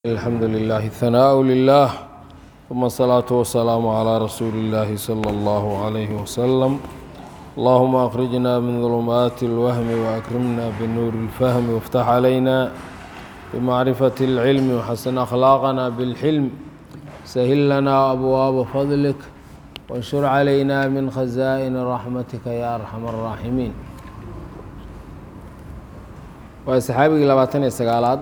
الحمد لله الثناء لله ثم الصلاة والسلام على رسول الله صلى الله عليه وسلم اللهم أخرجنا من ظلمات الوهم وأكرمنا بنور الفهم وافتح علينا بمعرفة العلم وحسن أخلاقنا بالحلم سهل لنا أبواب فضلك وانشر علينا من خزائن رحمتك يا أرحم الراحمين وأصحابي لباتن السقالات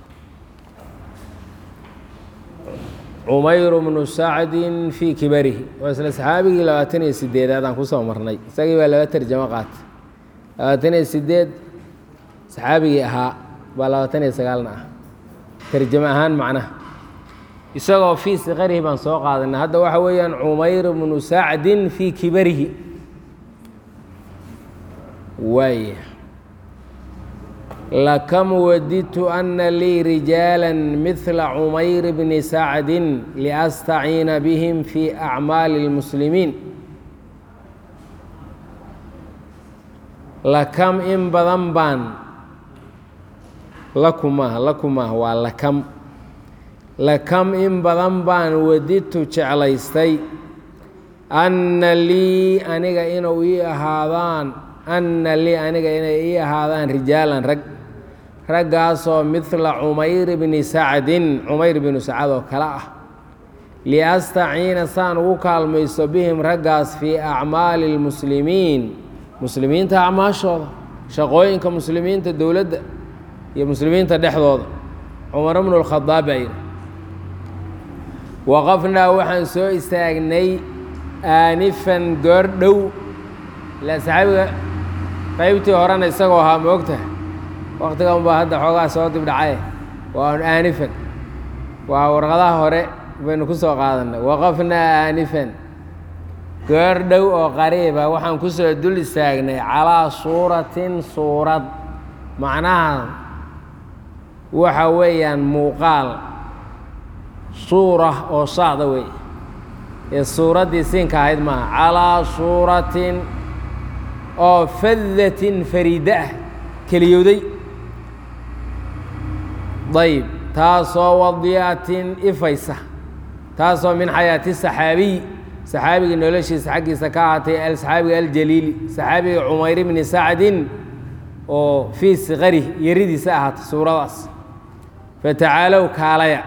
cumayr bnu sacdin fii kibarihi waa isla saxaabigii labaatan iyo sideedaad aan kusoo marnay isagii baa laba tarjamo qaatay labaatan iyo sideed saxaabigii ahaa baa labaatan iyo sagaalna ah tarjamo ahaan macnaha isagoo fii siqarihi baan soo qaadanay hadda waxa weeyaan cumayr bnu sacdin fii kibarihi waaya lakam wadidtu ana lii rijaala midla cumayr bni sacdin liastaciina bihim fi acmaali اlmuslimiin lakam in badan baan lakumah lakumah waa lakam lakam in badan baan wadidtu jeclaystay anna lii aniga inuu ii ahaadaan anna lii aniga inay ii ahaadaan rijaalan rag raggaasoo midla cumayr bni sacdin cumayr binu sacad oo kale ah liastaciina saan ugu kaalmaysto bihim raggaas fii acmaali اlmuslimiin muslimiinta acmaashooda shaqooyinka muslimiinta dowladda iyo muslimiinta dhexdooda cumar bnu اlkhadaab baa yidhi waqafnaa waxaan soo istaagnay aanifan goor dhow ilaa saxaabiga qaybtii horena isagoo ahaa ma ogtaha waktigan baa hadda xoogaa soo dibdhacaye waa an aanifan waa warqadaha hore baynu ku soo qaadanay waqafnaa aanifan goor dhow oo qariiba waxaan ku soo dul istaagnay calaa suuratin suurad macnaha waxa weeyaan muuqaal suura oo saacda wey ee suuraddii siinka ahayd maaha calaa suuratin oo fadatin fariida ah keliyowday ayb taasoo wadiyatin ifaysa taasoo min xayaati saxaabiy saxaabigii noloshiisa xaggiisa ka ahaatay saxaabiga aljaliili saxaabiga cumayr bni sacdin oo fii siqari yaridiisa ahaatay suuradaas fatacaalow kaalaya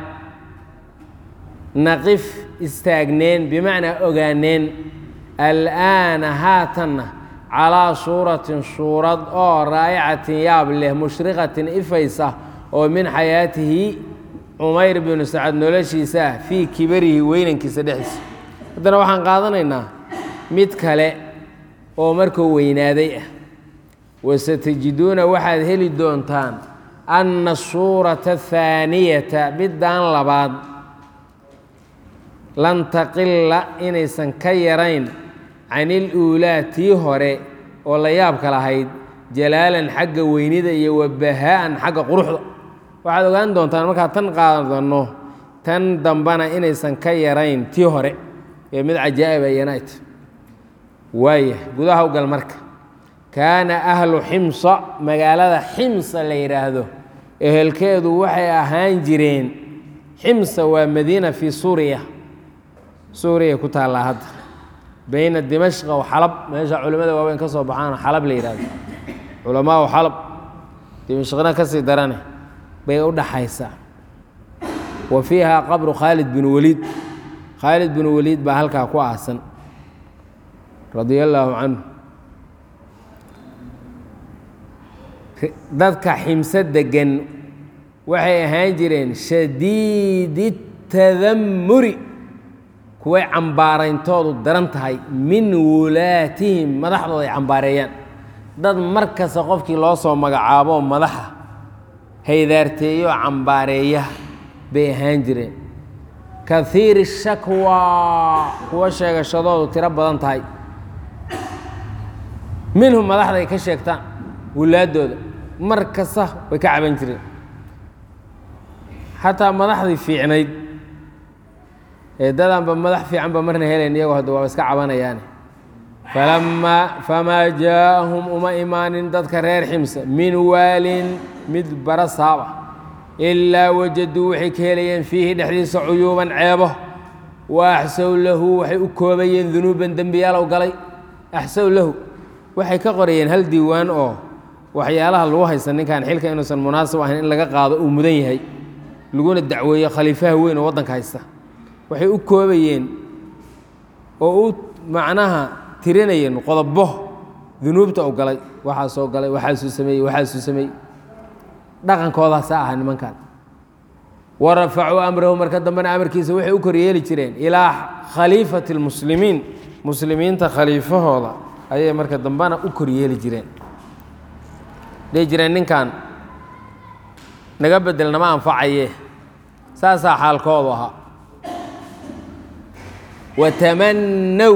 naqif istaagneen bimacnaa ogaaneen al'aana haatanna calaa suuratin suurad oo raa'icatin yaab leh mushriqatin ifaysa oo min xayaatihi cumayr binu sacad noloshiisa ah fii kibarihi weynankiisa dhexdiisa haddana waxaan qaadanaynaa mid kale oo markuu weynaaday ah wasatajiduuna waxaad heli doontaan anna suurata athaaniyata middan labaad lan taqila inaysan ka yarayn can iluulaa tii hore oo la yaabka lahayd jalaalan xagga weynida iyo wabahaa'an xagga quruxda waxaad ogaan doontaan markaad tan qaadanno tan dambana inaysan ka yarayn tii hore ee mid cajaa'ib ayanayt waaya gudaha u gal marka kaana ahlu ximsa magaalada ximsa la yidhaahdo ehelkeedu waxay ahaan jireen ximsa waa madiina fii suuriya suuriya ku taallaa hadda bayna dimashqa wa xalab meesha culimmada waaweyn ka soo baxaan xalab la yidhahdo culamaau xalab dimashqna ka sii darane bay u dhaxaysaa wa fiiha qabru khaalid bin waliid khaalid bin waliid baa halkaa ku aasan radia allaahu canhu dadka ximso degan waxay ahaan jireen shadiidi tadammuri kuway cambaarayntoodu daran tahay min wulaatihim madaxdooda ay cambaareeyaan dad mar kasta qofkii loo soo magacaabo madaxa haydaarteeyo cambaareeya bay ahaan jireen kahiiri shakwaa kuwa sheegashadoodu tiro badan tahay minhum madaxda ay ka sheegtaan wulaaddooda mar kasta way ka caban jireen xataa madaxdii fiicnayd ee dadanba madax fiican ba marna helayn iyagoo hadda waaba iska cabanayaane falamaa famaa jaaahum uma imaanin dadka reer ximsa min waalin mid bara saaba ilaa wajaduu waxay ka helayeen fiihi dhexdiisa cuyuuban ceebo wa axsow lahu waxay u koobayeen dunuuban dembiyaalow galay axsow lahu waxay ka qorayeen hal diiwaan oo waxyaalaha lagu haysta ninkan xilka inuusan munaasib ahayn in laga qaado uu mudan yahay laguna dacweeyo khaliifaha weyn oo waddanka haysta waxay u koobayeen oo u macnaha tirinayeen qodobo dunuubta u galay waxaasoo galay waxaasuu sameeyey waxaasuu sameeyey dhaqankoodaasa aha nimankan wa rafacuu amrahu marka dambena amarkiisa waxay u koryeeli jireen ilaa khaliifati lmuslimiin muslimiinta khaliifahooda ayay marka dambena u koryeeli jireen dhihi jireen ninkan naga bedel nama anfacaye saasaa xaalkoodu ahaa watamannow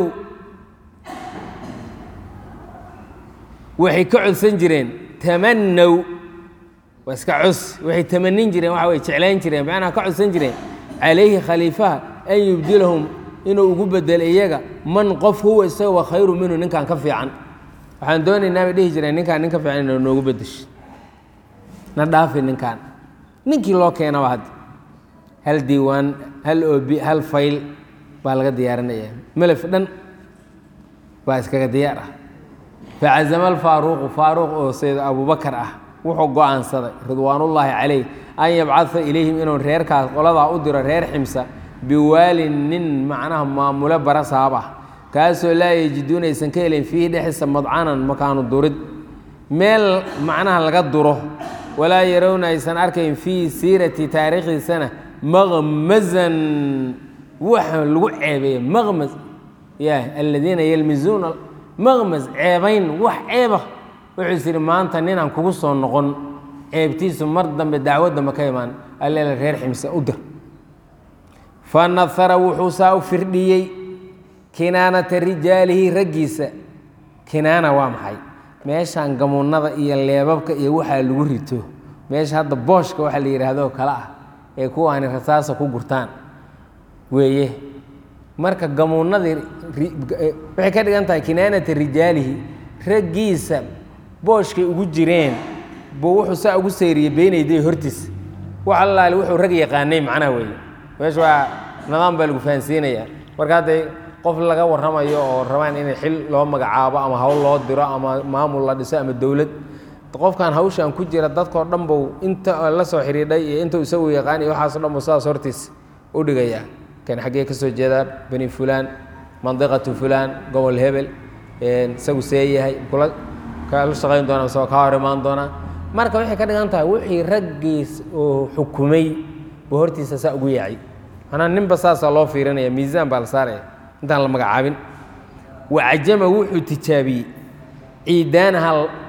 waxay ka codsan jireen tamannow waa iska cos waxay tamanin jireen waxa way jeclayn jireen macnaha ka codsan jireen calayhi khaliifaha an yubdilahum inuu ugu bedelo iyaga man qof huwa isagoo khayru minhu ninkan ka fiican waxaan doonaynaa bay dhihi jireen ninkaan nin ka fiican inuu noogu bedesho na dhaafi ninkaan ninkii loo keenaba hadda hal diiwaan hal oobi hal fayl baa laga diyaarinaya melef dhan baa iskaga diyaar ah facazama alfaaruuqu faaruuq oo sayd abubakar ah wuxuu go-aansaday ridwaanullaahi calayh an yabcada ilayhim inuu reerkaas qoladaa u diro reer ximsa biwaalin nin macnaha maamule barasaab ah kaasoo laa yajiduuna aysan ka helayn fiihi dhexdiisa madcanan makaanu durid meel macnaha laga duro walaa yarowna aysan arkayn fii siirati taariikhdiisana maqmazan waxa lagu ceebeeya maqmas ya aladiina yalmizuuna maqmas ceebayn wax ceeba wuxuu is yidhi maanta ninaan kugu soo noqon ceebtiisu mar dambe dacwo dambe ka imaan alleela reer ximse u dir fa nahara wuxuu saa u firdhiyey kinaanata rijaalihi raggiisa kinaana waa maxay meeshaan gamuunada iyo leebabka iyo waxaa lagu rito meesha hadda booshka waxa la yidhaahdo kale ah ee kuwaani rasaasa ku gurtaan weeye marka gamuunadii waxay ka dhigan tahay kinaanata rijaalihi raggiisa booshkay ugu jireen buu wuxuu saa ugu sayriyey beenayday hortiis wax allaali wuxuu rag yaqaanay macnaha weeye meesha waa nidaam baa lagu fahansiinayaa marka hadday qof laga warramayo oo rabaan in xil loo magacaabo ama hawl loo diro ama maamul la dhiso ama dowlad qofkan hawshan ku jira dadkoo dhan buu inta la soo xidhiidhay iyo intuu isagu yaqaan iyo waxaaso dhan buu sidaas hortiis u dhigayaa kan xaggee ka soo jeedaa bani fulaan mandiqatu fulaan gobol hebel isagu see yahay kula kala shaqayn doona isagoo kaa hor imaan doonaa marka waxay ka dhigan tahay wixii raggiis oo xukumay buu hortiisa saa ugu yaacay manaa ninba saasaa loo fiirinaya miisaan baa la saaraya intaan la magacaabin wacajama wuxuu tijaabiyey ciidaanaha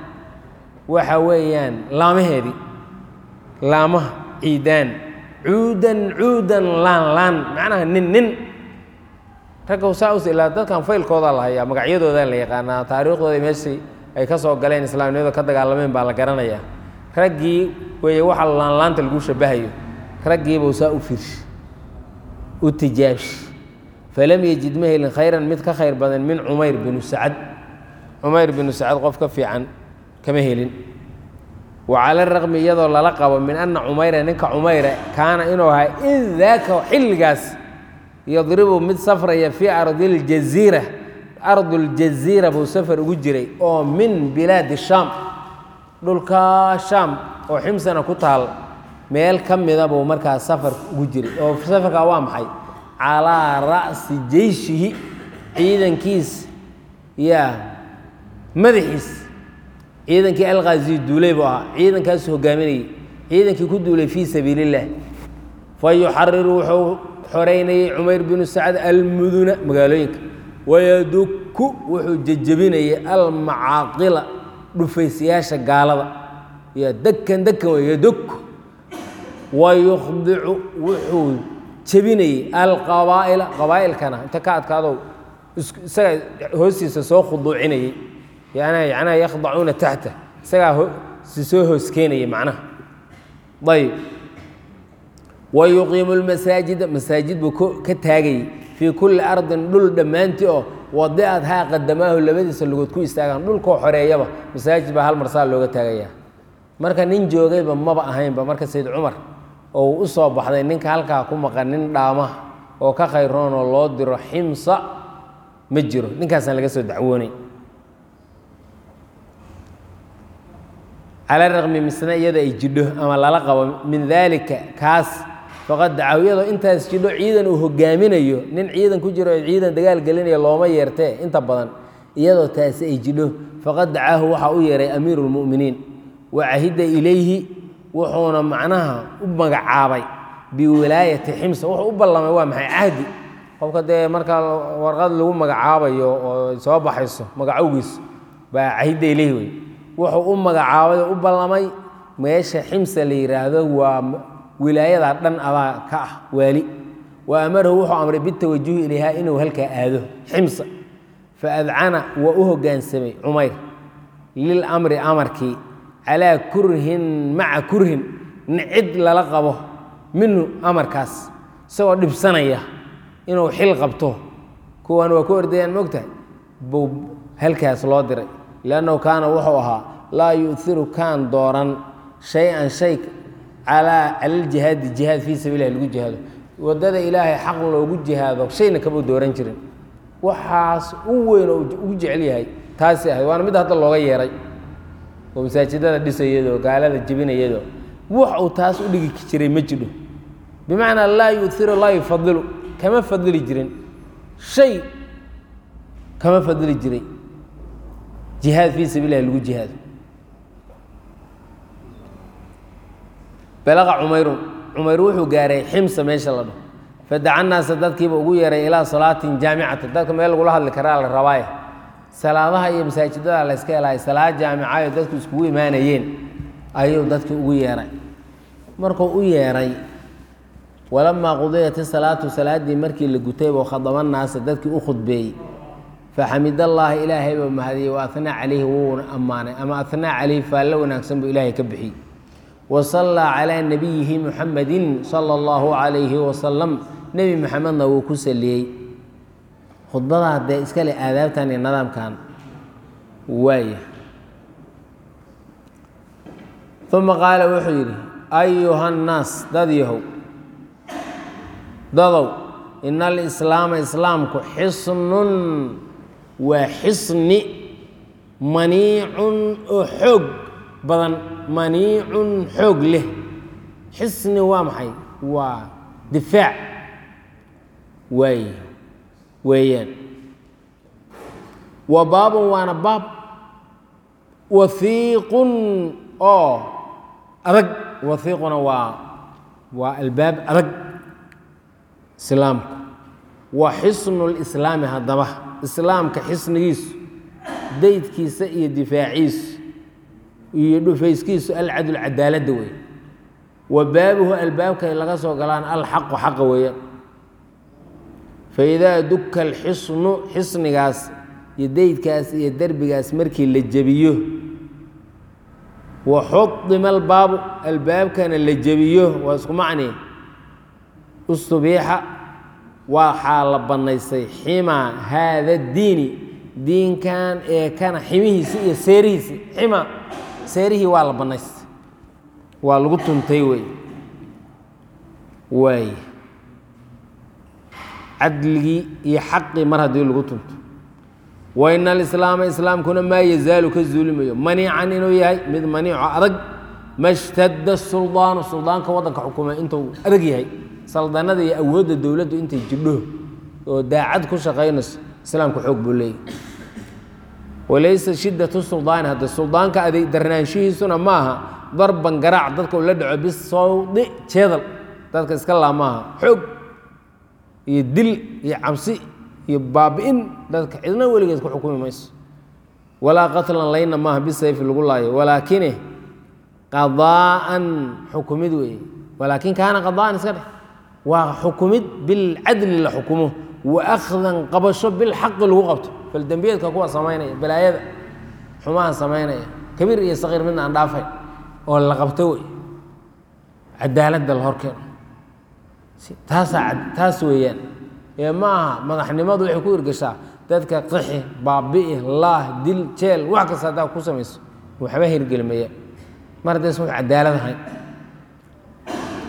waxa weeyaan laamaheedii laamaha ciidaan cuudan cuudan laan laan macnaha nin nin ragga saa us ilaa dadkan faylkoodaa la hayaa magacyadoodaa la yaqaanaa taariikhdooda meeshii ay ka soo galeen islaamnimada ka dagaalameen baa la garanayaa raggii weeye waxa laanlaanta lagu shabahayo raggiibuu saa u fiirshi u tijaabshi falam yejid ma helin khayran mid ka khayr badan min cumayr binu sacad cumayr binu sacad qof ka fiican kama helin wa cala raqmi iyadoo lala qabo min anna cumayra ninka cumayra kaana inuu ahaa in daaka xilligaas yadribu mid safraya fii ardi ljaziira ardu ljaziira buu safar ugu jiray oo min bilaadi shaam dhulka shaam oo ximsana ku taal meel ka mida buu markaa safar ugu jiray oo safarkaa waa maxay calaa ra'si jeyshihi ciidankiis yaa madaxiis ciidankii alkhazi duulay buu ahaa ciidankaasu hogaaminayay ciidankii ku duulay fii sabiili illah fa yuxariru wuxuu xoreynayay cumayr binu sacad almuduna magaalooyinka wayaduku wuxuu jejebinayay almacaaqila dhufaysayaasha gaalada iyo dekan dekan wey yaduku wayukhdicu wuxuu jebinayey alqabaa'ila qabaa'ilkana inta ka adkaadow isagaa hoostiisa soo khuduucinayey yana yacnaha yakhdacuuna taxta isagaa si soo hoos keenayay macnaha ayb wa yuqiimu lmasaajida masaajid buu ka taagayey fii kulli ardin dhul dhammaantii oo wadicat haa qadamaahu labadiisa lugood ku istaagaan dhulkoo xoreeyaba masaajid baa hal mar saa looga taagayaa marka nin joogayba maba ahaynba marka sayd cumar oo u soo baxday ninka halkaa ku maqan nin dhaama oo ka khayroon oo loo diro ximsa ma jiro ninkaasaan laga soo dacwoonay cala raqmi misna iyada ay jidho ama lala qabo min daalika kaas faqad dacaw iyadoo intaas jidho ciidan uu hogaaminayo nin ciidan ku jiro oo ciidan dagaal gelinaya looma yeertee inta badan iyadoo taasi ay jidho faqad dacaahu waxaa u yeeray amiiru lmu'miniin wa cahida ilayhi wuxuuna macnaha u magacaabay biwilaayati ximsa wuxuu u ballamay waa maxay cahdi qofka dee marka warqad lagu magacaabayo oo soo baxayso magacowgiis baa cahida ilayhi wey wuxuu u magacaabay oo u ballamay meesha ximsa la yidhaahdo waa wilaayadaa dhan adaa ka ah waali wa amarahu wuxuu amray bitawajuhi ilayha inuu halkaa aado ximsa fa adcana waa u hoggaansamay cumayr lilamri amarkii calaa kurhin maca kurhin nicid lala qabo minhu amarkaas isagoo dhibsanaya inuu xil qabto kuwan waa ku ordayaan mogtahay buu halkaas loo diray liannahu kaana wuxuu ahaa laa yu'iru kaan dooran shay-an shay calaa calaljihaadi jihaad fii sabiililah lagu jihaado waddada ilaahay xaq loogu jihaado shayna kama dooran jirin waxaas u weyn oo ugu jecel yahay taasi ahayd waana mid hadda looga yeeray oo masaajidada dhisayadoo gaalada jebinayadoo wax uu taas u dhigi jiray ma jidho bimacnaa laa yu'iru laa yufadilu kama fadili jirin shay kama fadili jiray jihaad fii sabiililah lagu jihaado balaqa cumayrun cumayr wuxuu gaaray ximsa meesha la dhaho fadaca naasa dadkiiba ugu yeeray ilaa salaatin jaamicata dadka meel lagula hadli karaa la rabaaye salaadaha iyo masaajidada la yska helaay salaad jaamicayo dadku iskugu imaanayeen ayuu dadkii ugu yeeray markuu u yeeray walamaa qudiyat isalaatu salaaddii markii la gutayba khadaba naasa dadkii u khudbeeyey faxamid allaahi ilaahay baa mahadiyey wa anaa calayhi wuuna ammaanay ama anaa calayhi faallo wanaagsan buu ilaahay ka bixiyey wasallaa calaa nabiyihi muxamedin sala allahu calayhi wasalam nebi maxamedna wuu ku saliyey khudbadaa dee iska leh aadaabtan iyo nidaamkan waaya uma qaala wuxuu yidhi ayuha nnaas dad yahow dadow ina alislaama islaamku xisnun waa xisni maniicun oo xoog badan maniicun xoog leh xisni waa maxay waa difaac waay weeyaan wa baabun waana baab wahiiqun oo adag wahiiquna waa waa albaab adag islaamku wa xisnu lislaami haddaba islaamka xisnigiisu daydkiisa iyo difaaciisu iyo dhufayskiisu alcadl cadaaladda wey wa baabuhu albaabkay laga soo galaan alxaqu xaqa weeyaan faidaa duka alxisnu xisnigaas iyo daydkaas iyo derbigaas markii la jebiyo wa xudima albaabu albaabkana la jebiyo waa isku macni ustubiixa waxaa la bannaystay ximaa haada diini diinkan ee kana ximihiisi iyo seerihiisi xima seerihii waa la bannaystay waa lagu tuntay wey waay cadligii iyo xaqii mar haddii lagu tunto wa ina alislaama islaamkuna maa yazaalu ka zuulimayo maniican inuu yahay mid maniico adag mashtadda suldaanu suldaanka waddanka xukuma intuu adag yahay saldanada iyo awoodda dowladdu intay jidho oo daacad ku shaqaynayso islaamku xoog buu leeyahy walaysa shiddatu suldaani hadda suldaanka aday darnaanshihiisuna ma aha darban garaac dadka uu la dhaco bisawdi jeedal dadka iska laa maaha xoog iyo dil iyo cabsi iyo baabi'in dadka cidna weligeed ku xukumi mayso walaa qatlan layna maaha bisayfi lagu laayo walaakine qadaa'an xukumid weeye walaakin kaana qadaa'an iska dheh waa xukumid bilcadli la xukumo wa akhdan qabasho bilxaqi lagu qabto faldembiyeedka kuwa samaynaya balaayada xumaha samaynaya kabiir iyo saqiir midna aan dhaafay oo la qabto wey cadaaladda la horkeeno taasaa taas weeyaan ee ma aha madaxnimadu waxay ku irgashaa dadka qixi baabi'i laah dil jeel wax kasta haddaa ku samayso waxba hirgelimaya mar haddaysan wax cadaalad ahayn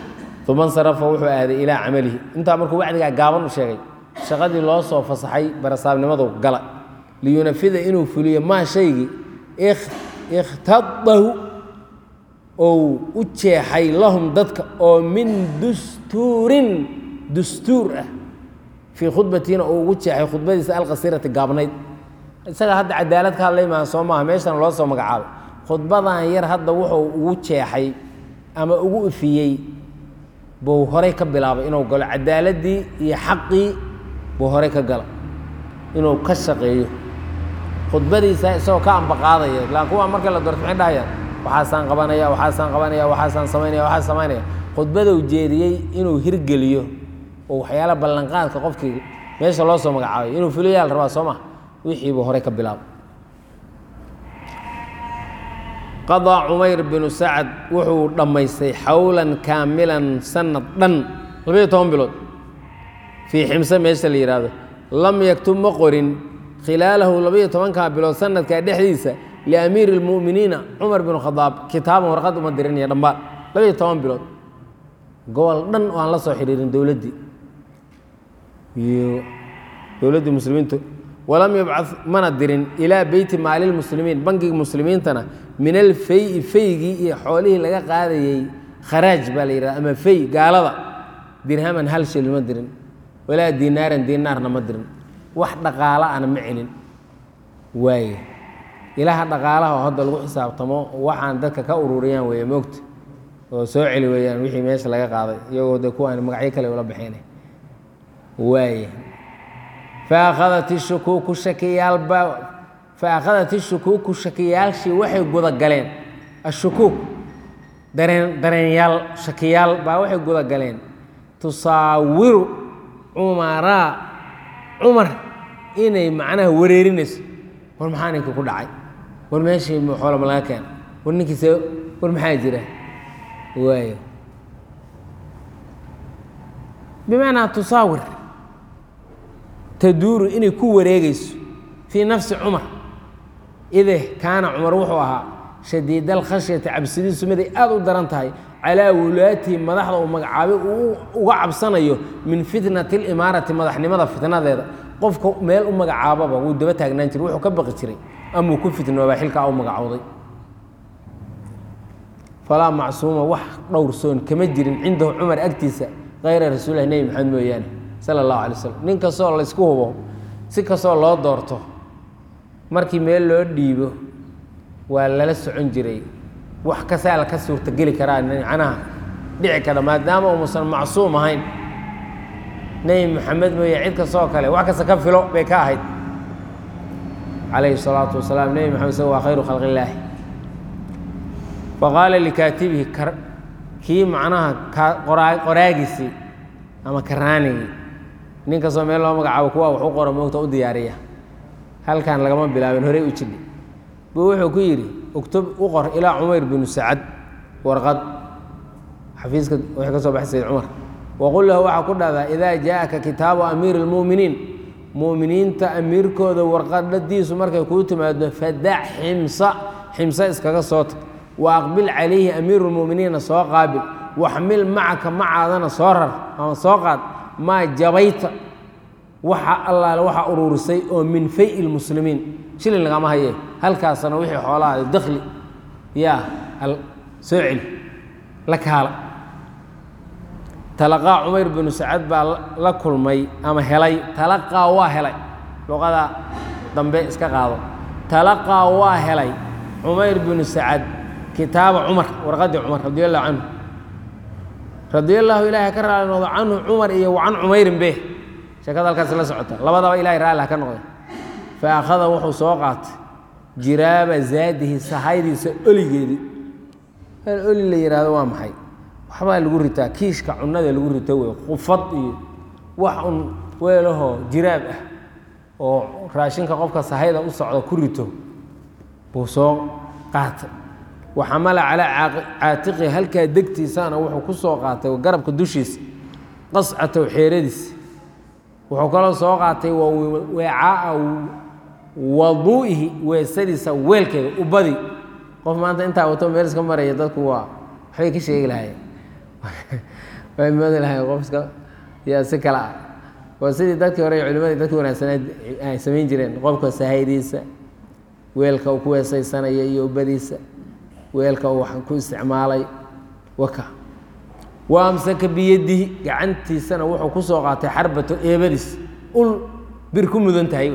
uma insarafa wuxuu aaday ilaa camalihi intaa markuu wacdigaa gaaban u sheegay shaqadii loo soo fasaxay barasaabnimadu gala liyunafida inuu fuliyo maa shaygii ikhtadahu ou u jeexay lahum dadka oo min dustuurin dustuur ah fii khudbatiina uu ugu jeexay khudbadiisa alqasiirati gaabnayd isaga hadda cadaalad ka hadlay maaha soo maaha meeshana loo soo magacaabay khudbadan yar hadda wuxuu ugu jeexay ama ugu ifiyey buu horey ka bilaabay inuu galo cadaaladii iyo xaqii buu horey ka gala inuu ka shaqeeyo khudbadiisa isagoo ka ambaqaadaya ilaan kuwa marka la doorto maxay dhahayaan waxaasaan qabanaya waxaasaan qabanaya waxaasaan samaynaya waxaas samaynaya khudbaduu jeediyey inuu hirgeliyo oo waxyaala ballanqaadka qofkii meesha loo soo magacaabay inuu fuliyaa la rabaa soo ma wixii buu horey ka bilaabay qadaa cumayr binu sacad wuxuu dhammaystay xawlan kaamilan sanad dhan labayo toban bilood fii ximse meesha la yidhaahdo lam yaktub ma qorin khilaalahu labayo tobankaa bilood sanadkaa dhexdiisa liamiiri اlmu'miniina cumar binu khadaab kitaaban warqad uma dirinaya dhambaal labayo toban bilood gobol dhan oo aan la soo xidhiirin dowladdii iyo dowladdii muslimiintu walam yabcad mana dirin ilaa beyti maali lmuslimiin bangiga muslimiintana min alfeyi feygii iyo xoolihii laga qaadayey kharaaj baa la yidhahda ama fey gaalada dirhaman hal shil ma dirin walaa dinaaran dinaarna ma dirin wax dhaqaala ana ma celin waaye ilaha dhaqaalaha oo hadda lagu xisaabtamo waxaan dadka ka ururiyaan weeye moogta oo soo celi weeyaan wixii meesha laga qaaday iyagoo de kuwaan magacyo kale ula baxeynay waaye faakhadat ishukuuku shakiyaalba faakhadat ishukuuku shakiyaalshii waxay guda galeen ashukuuk dareen dareenyaal shakiyaal baa waxay guda galeen tusaawiru cumaraa cumar inay macnaha wareerinayso war maxaa ninka ku dhacay war meeshii xoolama laga keena war ninkiise war maxaa jira waayo bimacnaa tusaawir taduuru inay ku wareegayso fii nafsi cumar ide kaana cumar wuxuu ahaa shadiid alkhashyati cabsidiisu miday aada u daran tahay calaa wulaatihi madaxda uu magacaabay uu uga cabsanayo min fitnati limaarati madaxnimada fitnadeeda qofka meel u magacaababa wuu daba taagnaan jiray wuxuu ka baqi jiray amuu ku fitnoobaa xilkaa u magacowday falaa macsuuma wax dhowrsoon kama jirin cindahu cumar agtiisa kayra rasuulilah nebi maxamed mooyaane sala allahu alay slam nin kastoo laysku hubo si kastoo loo doorto markii meel loo dhiibo waa lala socon jiray wax kasaa ka suurtageli karaa macnaha dhici kara maadaama umuusan macsuum ahayn nebi maxamed mooye cid kastoo kale wax kasta ka filo bay ka ahayd calayhi salaatu wasalaam nebi maxamed isaga waa khayru khalqi illaahi faqaala likaatibihi kii macnaha qoraagiisii ama karaanigii nin kastoo meel loo magacaabo kuwa wax u qora moogta u diyaariya halkan lagama bilaabin horey u jidhi buu wuxuu ku yidhi uktub u qor ilaa cumayr binu sacad warqad xafiiska waxay ka soo baxay sayd cumar waqul lahu waxaa ku dhahdaa idaa jaaءaka kitaabu amiiri اlmu'miniin mu'miniinta amiirkooda warqadhadiisu markay kuu timaado fadac ximsa ximse iskaga soo tag wa aqbil calayhi amiiru اlmu'miniina soo qaabil waxmil macaka macaadana soo rar ama soo qaad maa jabayta waxa allaale waxaa uruurisay oo min fay lmuslimiin shilin lagama haye halkaasna wixii xoolaha dakli yaa soo celi la kaala talaqaa cumayr binu sacad baa la kulmay ama helay talaqaa waa helay luqada dambe iska qaado talaqaa waa helay cumayr binu sacad kitaaba cumar warqadii cumar radi allahu canhu radi allaahu ilaahay ka raali noqdo canhu cumar iyo wa can cumayrin be sheekada halkaas la socota labadaba ilahay raalli ha ka noqda fa akhada wuxuu soo qaatay jiraaba zaadihi sahaydiisa oligeedii hal oli la yidhaahdo waa maxay waxbaa lagu ritaa kiishka cunada lagu rito wey qufad iyo wax un weelahoo jiraab ah oo raashinka qofka sahayda u socda ku rito buu soo qaatay waxamala calaa caatiqi halkaa degtiisana wuxuu ku soo qaatay garabka dushiisa qascatow xeeradiis wuxuu kaloo soo qaatay weecaaa waduu'ihi weesadiisa weelkeeda ubadii qof maanta intaa wato meel iska maraya dadku waa waxbay ka sheegi lahaayeen way moodi lahay qofka yaa si kale ah waa sidii dadkii hore culimadii dadkii wanaagsaneed ay samayn jireen qofka sahaydiisa weelka uu ku weesaysanayo iyo ubadiisa weelka uu wax ku isticmaalay waka wa amsaka biyadihi gacantiisana wuxuu ku soo qaatay xarbato eebadiis ul bir ku mudan tahay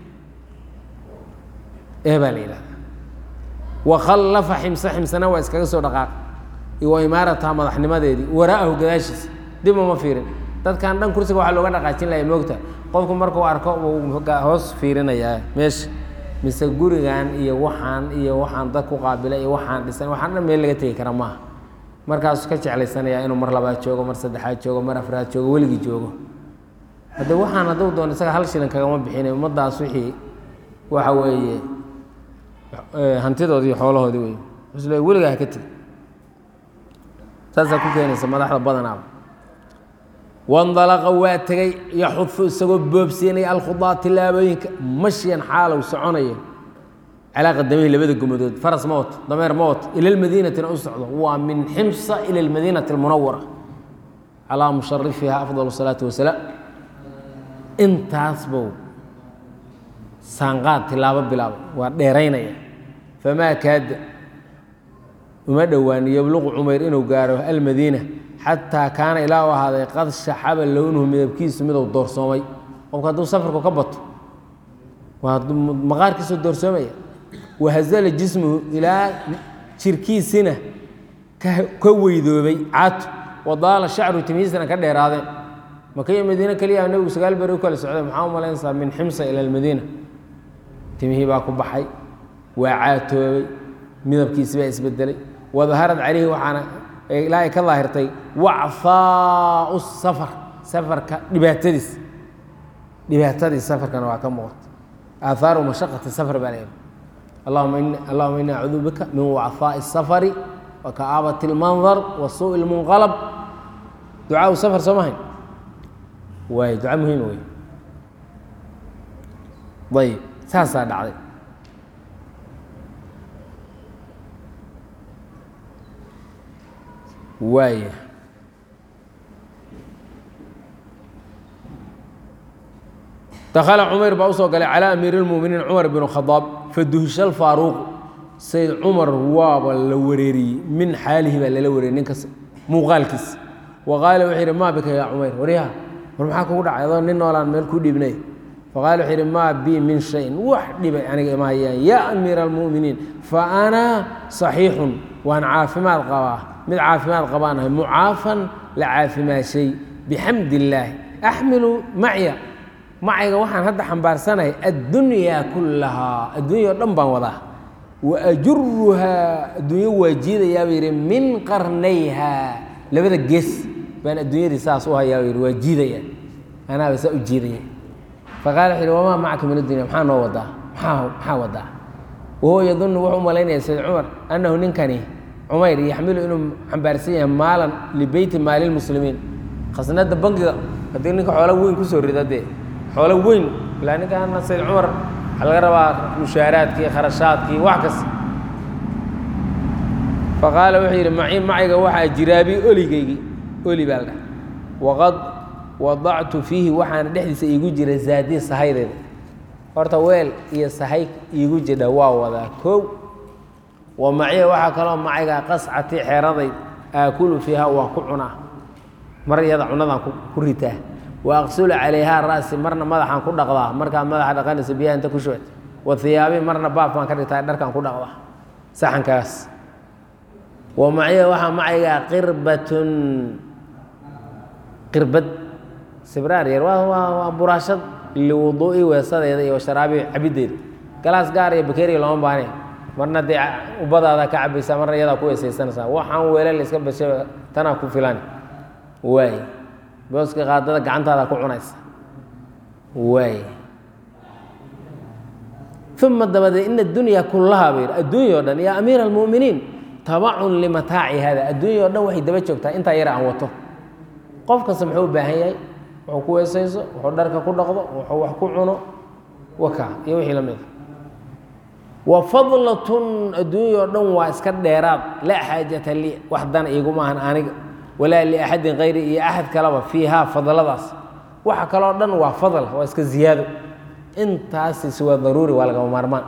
eebaa la yidhahda wakhallafa ximse ximsena waa iskaga soo dhaqaaq wa imaarataha madaxnimadeedii waraa'ahu gadaashiisa dib uma fiirin dadkan dhan kursiga waxaa looga dhaqaajin lahay moogta qofku markuu arko uu hoos fiirinayaa meesha mise gurigan iyo waxaan iyo waxaan dad ku qaabila iyo waxaan dhisan waxaan dhan meel laga tegi kara maaha markaasuu ka jeclaysanayaa inuu mar labaad joogo mar saddexaad joogo mar afraad joogo weligii joogo hadde waxaan hadduu doono isaga hal shilin kagama bixinay ummaddaas wixii waxa weeye hantidoodii iyo xoolahoodii wey usle weligaa ha ka tegi saasaa ku keenaysa madaxda badanaaba wandalaqa waa tegey yaxudu isagoo boobsiinaya alkhudaa tilaabooyinka mashyan xaalow soconayo calaa qadamihi labada gumadood faras ma wato dameer ma wato ila lmadiinatina u socdo waa min ximsa ila lmadiinati almunawara calaa musharifiha afdal salaatu wasalaam intaas bow saanqaad tilaabo bilaaba waa dheeraynaya famaa kaada uma dhowaan yobluqu cumayr inuu gaaro almadiina xataa kaana ilaa u ahaaday qad shaxaba lownuhu midabkiisu miduu doorsoomay qofku hadduu safarku ka bato waa maqaarkiisu doorsoomaya wahazala jismuhu ilaa jirkiisina ka weydoobay caatu wadaala shacru timihiisana ka dheeraadeen maka iyo madiine keliya nebigu sagaal beri u kala socday maxaa u malaynaysaa min ximsa ila almadiina timihii baa ku baxay waa caatoobay midabkiisi baa isbedelay wadaharad calayhi waxaana ilaa ay ka daahirtay wacfaau safar safarka dhibaatadiis dhibaatadii safarkana waa ka muuqata aahaaru mashaqati safar baa leeyahay allahuma in allahuma ini acuudu bika min wacfaa'i الsafari wa ka'aabati اlmandar wa suuءi اlmunqalab ducaau safar soo mahayn waay duca muhiima wey ayb saasaa dhacday waaya dakhala cumayr baa usoo galay calaa amiiri اlmuminiin cumar bn khadaab faduhisha alfaaruuq sayd cumar waaba la wareeriyey min xaalihi baa lala wareeriyey ninkas muuqaalkiisa wa qaala wuxuu yidhi maa bika yaa cumayr waryaha war maxaa kugu dhacay adoo nin noolaan meel ku dhiibnay faqaala wuxuu yidhi maa bi min shayin wax dhibay aniga ima hayaan yaa amiira almu'miniin fa ana saxiixun waan caafimaad qabaa mid caafimaad qabaanahay mucaafan la caafimaashay bixamd illaahi axmilu macya macayga waxaan hadda xambaarsanahay addunyaa kullahaa adduunya o dhan baan wadaa wa ajuruhaa adduunyo waa jiidayaa buu yidhi min qarnayha labada gees baan adduunyadii saas u hayaa buu yidhi waa jiidaya anaaba saa u jiidaya faqala wuxu yidhi wamaa macaka min addunya maxaa noo wadaa maxaa maxaa wadaa wahuwa yadunnu wuxuu u malaynaya sayd cumar annahu ninkani cumayr yaxmilu inuu xambaarsan yahay maalan libeyti maali lmuslimiin khasnada bangiga haddii ninka xoolo weyn kusoo rida dee xoolo weyn ilaa ninkaana sayd cumar waxaa laga rabaa mushaaraadkii kharashaadkii wax kas faqaala wuxuu yidhi maci macayga waxaa jiraabi oligaygii oli baa la dhaha waqad wadactu fiihi waxaana dhexdiisa iigu jira zaadii sahaydeeda horta weel iyo sahay iigu jidha waa wadaa kow wa maciya waxaa kaloo macayga qascati xeeraday aakulu fiiha waa ku cunaa mar iyada cunadaan ku ritaa wa aqsulu calayhaa ra'si marna madaxaan ku dhaqdaa markaad madaxa dhaqanaysa biyaha inta ku shubad wa hiyaabi marna baaf baan ka dhigtaa dharkaan ku dhaqdaa saxankaas wa maciya waxaa macaygaa qirbatun qirbad sibraar yar waa waa waa buraashad liwuduu'i weesadeeda iyo sharaabi cabiddeeda galaas gaar iyo bakeriya looma baahne marna dee ubadaada ka cabaysaa marna iyadaa ku weesaysanaysaa waxaan weelal iska basha tanaa ku filan waay booska qaadada gacantaada ku cunaysa waay uma dabadeed ina addunya kullahaa ba yidhi adduunya o dhan yaa amiira almu'miniin tabacun limataaci hada adduunya o dhan waxay daba joogtaa intaa yar aan wato qof kasta muxuu u baahan yahay wuxuu ku weesayso wuxuu dharka ku dhaqdo wuxuu wax ku cuno waka iyo wixii la mida wa fadlatun adduunya oo dhan waa iska dheeraad laa xaajata li wax dana iiguma ahan aniga walaa liaxadin kayri iyo axad kaleba fiihaa fadladaas waxa kaloo dhan waa fadl waa iska ziyaado intaasisi waa daruuri waa lagama maarmaan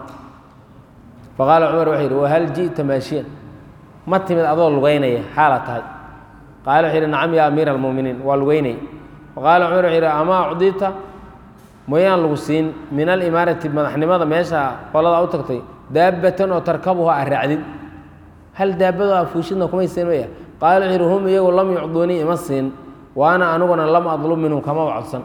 faqaala cumar wuxuu yidhi wahal ji'ta maashiyan ma timid adoo lugaynaya xaala tahay qaala wuxuu yidhi nacam yaa amiira almu'miniin waa lugaynaya faqaala cumar wuxuu yidhi amaa ucdita mayaan lagu siin min alimaarati madaxnimada meesha qoladaa u tagtay daabbatan oo tarkabuha a raacdid hal daabado a fuushidna kumay siin maya qaala wuxuu yidhi hum iyagu lam yucduunii ima siin waana aniguna lam adlub minhum kamaba codsan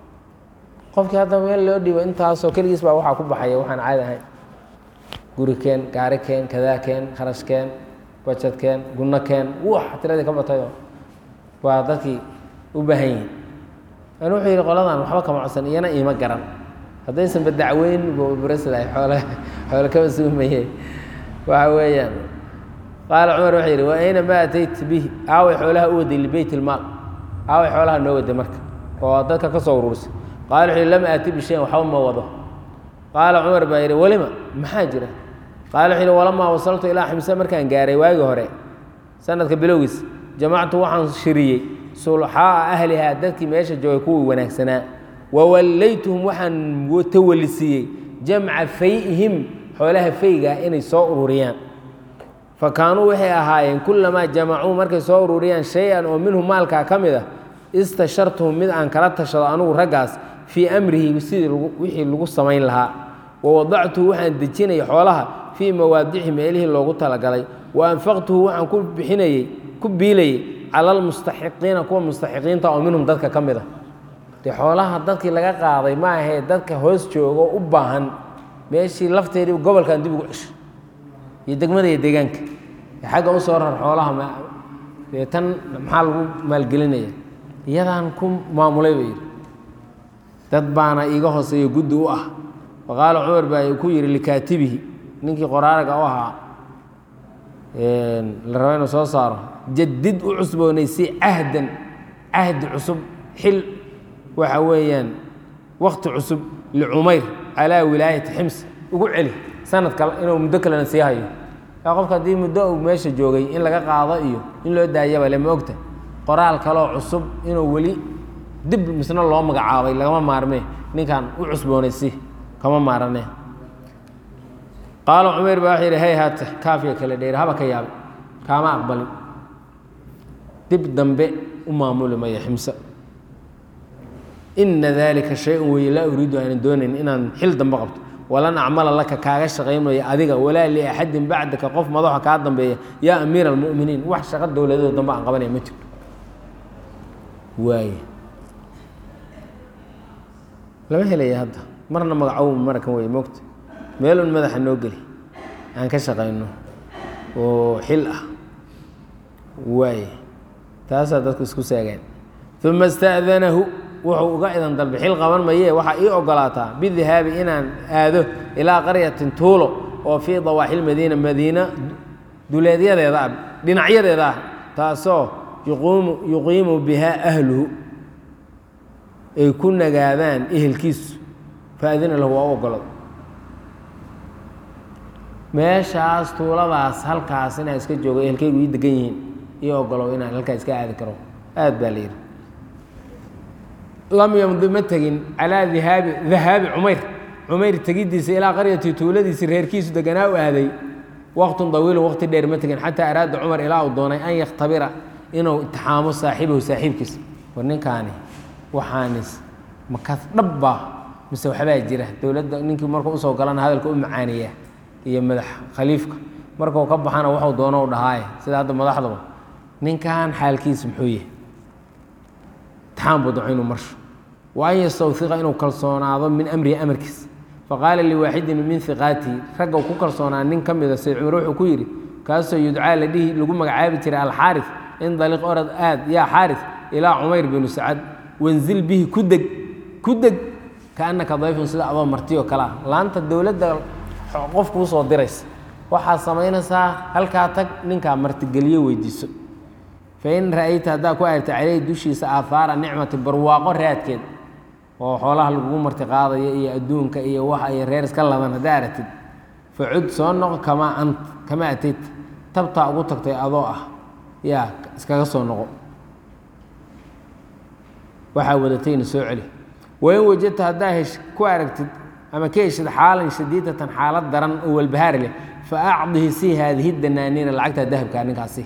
qofkii hadda meel loo dhiibo intaasoo keligiis baa waxaa ku baxaya waxaan caadi ahayn guri keen gaari keen kadaa keen kharash keen bajad keen gunno keen wax tiradii ka batayoo waa dadkii u baahan yihin an wuxuu yidhi qoladan waxba kama codsan iyana iima garan haddaysanba dacweyn bubrasilahay xoole xoole kama suumaye waxa weeyaan qaala cumar wuxuu yidhi wa ayna ma atayt bihi aaway xoolaha u waday libeyt ilmaal aaway xoolaha noo waday marka oo dadka ka soo uruursay qaala wuxuu yidhi lam aati bishayin waxba ma wado qaala cumar baa yidhi welima maxaa jira qaala wuxuu yidhi walamaa wasaltu ilaa ximse markaan gaaray waagii hore sanadka bilowgiis jamactu waxaan shiriyey sulxaa'a ahlihaa dadkii meesha joogay kuwii wanaagsanaa wawallaytuhum waxaan tawalisiiyey jamca fay'ihim xoolaha faygaa inay soo ururiyaan fa kaanuu waxay ahaayeen kullamaa jamacuu markay soo ururiyaan shay-an oo minhu maalkaa ka mid ah istashartuhum mid aan kala tashado anugu raggaas fii amrihi sidii wixii lagu samayn lahaa wa wadactuhu waxaan dejinayay xoolaha fii mawaadici meelihii loogu talagalay wa anfaqtuhu waxaan ku bixinayey ku biilayey cala almustaxiqiina kuwa mustaxiqiinta oo minhum dadka ka mid a dee xoolaha dadkii laga qaaday ma ahee dadka hoos joogo u baahan meeshii lafteedii gobolkan dib ugu cesho iyo degmada iyo deegaanka ee xagga u soo rar xoolaha dee tan maxaa lagu maalgelinaya iyadaan ku maamulay ba yidhi dad baana iiga hooseeyo guddi u ah faqaala cumar baa ku yidhi likaatibihi ninkii qoraaraga u ahaa la raba inuu soo saaro jadid u cusboonaysay cahdan cahdi cusub xil waxa weeyaan wakti cusub licumayr calaa wilaayati xims ugu celi sanad kale inuu muddo kalena sii hayo yaa qofka haddii muddo uu meesha joogay in laga qaado iyo in loo daayaba le ma ogta qoraal kaloo cusub inuu weli dib misna loo magacaabay lagama maarmee ninkan u cusboonaysi kama maarane qaala cumayr baa waxa yidhi hay haata kaafiga kale dheer haba ka yaabay kaama aqbalin dib dambe u maamuli maya ximse ina dalika shay-un weeye laa uriidu aanan doonayn inaan xil dambe qabto walan acmala laka kaaga shaqaynmaya adiga walaa liaxadin bacdaka qof madaxa kaa dambeeya yaa amiira almu'miniin wax shaqo dowladoo dambe aan qabanaya ma jirto waay lama helaya hadda marna magacow marakan wey mogta meelun madaxa noo geli aan ka shaqayno oo xil ah waay taasaa dadku isku saagaan uma ista'danahu wuxuu uga idan dalbay xil qaban maye waxaa ii ogolaataa bidihaabi inaan aado ilaa qaryatin tuulo oo fii dawaaxi madiina madiina duleedyadeeda ah dhinacyadeeda ah taasoo yuqiimu yuqiimu bihaa ahluhu ay ku nagaadaan ehelkiisu faadina lahu waa u ogolada meeshaas tuuladaas halkaas inaan iska joogo ehelkaygu ii degan yihiin ii ogolow inaan halkaa iska aadi karo aad baa la yidhi lam yamdi ma tegin calaa dihaabi dahaabi cumayr cumayr tegiddiisa ilaa qaryati tuuladiisii reerkiisu deganaa u aaday waqtun dawiilun waqti dheer ma tegin xataa araada cumar ilaa uu doonay an yakhtabira inuu itixaamo saaxiibahu saaxiibkiisa war ninkaani waxaanis makas dhabbaa mise waxbaa jira dowladda ninkii markuu usoo galana hadalka u macaaneeya iyo madax khaliifka markuu ka baxana waxuu doono u dhahaaye sida hadda madaxdaba ninkan xaalkiisa muxuu yahay itixaam buu daco inuu marsho wa an yastawhiqa inuu kalsoonaado min amrihi amarkiisa faqaala liwaaxidin min hiqaatihi ragga ku kalsoonaa nin ka mida sayd cumar wuxuu ku yidhi kaasoo yudcaa la dhihi lagu magacaabi jiray alxaaris in daliq orad aad yaa xaaris ilaa cumayr binu sacad wanzil bihi ku deg ku deg kaannaka dayfun sida adoo marti oo kale ah laanta dowladda qof kuu soo diraysa waxaad samaynaysaa halkaa tag ninkaa martigeliyo weydiiso fain ra'ayta haddaa ku aragta caleyhi dushiisa aahaara nicmati barwaaqo raadkeed oo xoolaha lagugu marti qaadaya iyo adduunka iyo waxa iyo reer iska laban haddaa aragtid facud soo noqo kamaa ant kamaa atayt tabtaa ugu tagtay adoo ah yaa iskaga soo noqo waxaa wadatayna soo celi wain wajadta haddaa hesh ku aragtid ama ka heshid xaalan shadiidatan xaalad daran oo walbahaari leh fa acdihi si haadihi danaaniina lacagtaa dahabkaa ninkaasi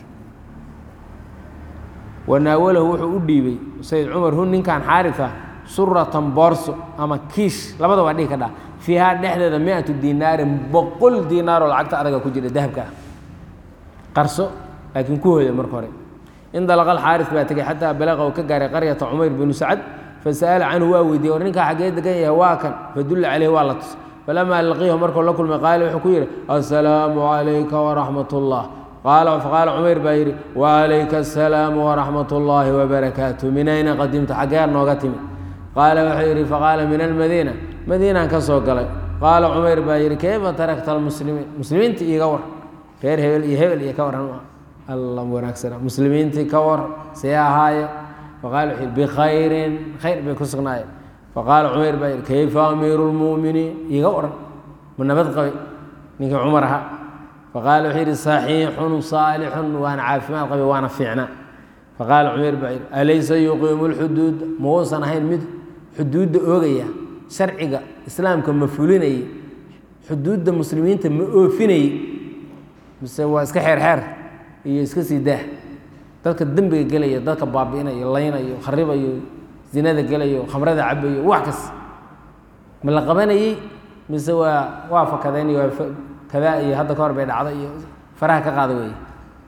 wanaawalahu wuxuu u dhiibay sayid cumar hun ninkan xaarisa suratan boorso ama kiish labada waa dhihi ka dhaa fiihaa dhexdeeda mi-atu dinaarin boqol diinaaroo lacagta adaga ku jira dahabka ah qarso laakiin ku hooya marka hore indalaqa alxaaris baa tegey xataa balaqa uu ka gaaray qaryata cumayr binu sacad fasa'ala canhu waa weydiiyey war ninkaa xaggee degan yahay waa kan fadulla caleyhi waa la tus falamaa laqiihu markuu la kulmay qaala wuxuu ku yidhi assalaamu calayka waraxmat ullah qaala faqaala cumayr baa yidhi wacalayka assalaamu waraxmat ullaahi wabarakaatu min ayna qadimta xaggee nooga timi qaala wuxuu yidhi faqaala min almadiina madiinaan ka soo galay qaala cumayr baa yidhi kayfa tarakta almuslimiin muslimiinta iiga war reer hebel iyo hebel iyo ka waran alla wanaagsana muslimiintii ka war see ahaaye faqaala wuxuu yidhi bikhayrin khayr bay ku sugnaayeen faqaala cumayr baa yidhi kayfa amiiru lmu'miniin iiga waran ma nabad qabay ninkii cumar ahaa faqaala wuxuu yidhi saxiixun saalixun waana caafimaad qabay waana fiicnaa faqaala cumayr baa yidhi alaysa yuqiimu lxuduud ma uusan ahayn mid xuduudda oogaya sharciga islaamka ma fulinayay xuduudda muslimiinta ma oofinayey mise waa iska xeerxeer iyo iska sii daah dadka dembiga gelaya dadka baabi'inayo laynayo kharibayo zinada gelayo khamrada cabayo wax kas ma la qabanayey mise waa waa fakadeen iyo waa kadaa iyo hadda ka hor bay dhacda iyo faraha ka qaada weeye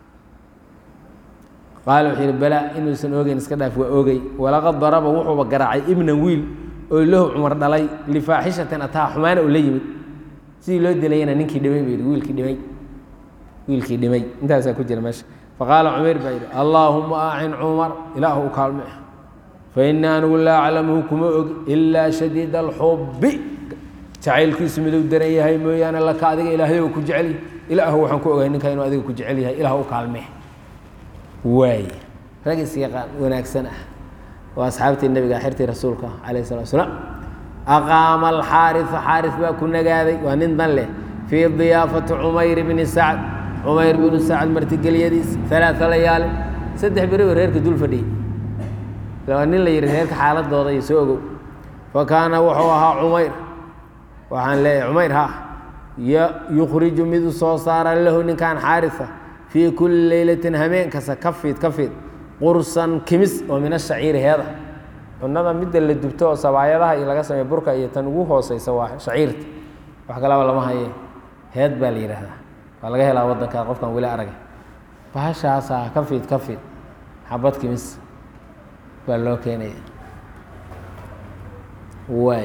qaala wuxuu yidhi balaa inuusan oogeyn iska dhaaf waa oogay walaqad daraba wuxuuba garaacay ibnan wiil oo lahu cumar dhalay lifaaxishatin ataa xumaana oo la yimid sidii loo dilayana ninkii dhimay buu yidhi wiilkii dhimay wiilkii dhimay intaasaa ku jira meesha faqaala cumayr baa yidhi allaahuma acin cumar ilaahu u kaalme fa innii anigu laa aclamuhu kuma og ilaa shadiida alxubbi jacaylkiisu miduu daran yahay mooyaane laka adiga ilaahay oo ku jecel ilaahu waxaan ku ogahay ninka inuu adiga ku jecel yahay ilaah u kaalme waay rag isyaqaan wanaagsan ah waa asxaabtii nebiga xirtii rasuulka calayh salatu wasalaam aqaama alxaarisu xaaris baa ku nagaaday waa nin dan leh fii diyaafati cumayr bni sacd cumayr binu sacd martigeliyadiis alaaa layaali saddex beriba reerka dul fadhiyey waa nin la yihi reerka xaaladooda iyo soo ogow fa kaana wuxuu ahaa cumayr waxaan leeyahay cumayr ha yukhriju mid u soo saara lahu ninkan xaarisa fii kulli leylatin hameen kasta ka fiid ka fiid qursan kimis oo min ashaciiri heeda cunada midda la dubto oo sabaayadaha iyo laga sameeyo burka iyo tan ugu hooseysa waa shaciirta wax kalaba lama haye heed baa la yidhaahdaa waa laga helaa waddanka qofkan weli aragay bahashaasaa ka fiid ka fiid xabad kimis baa loo keenaya waay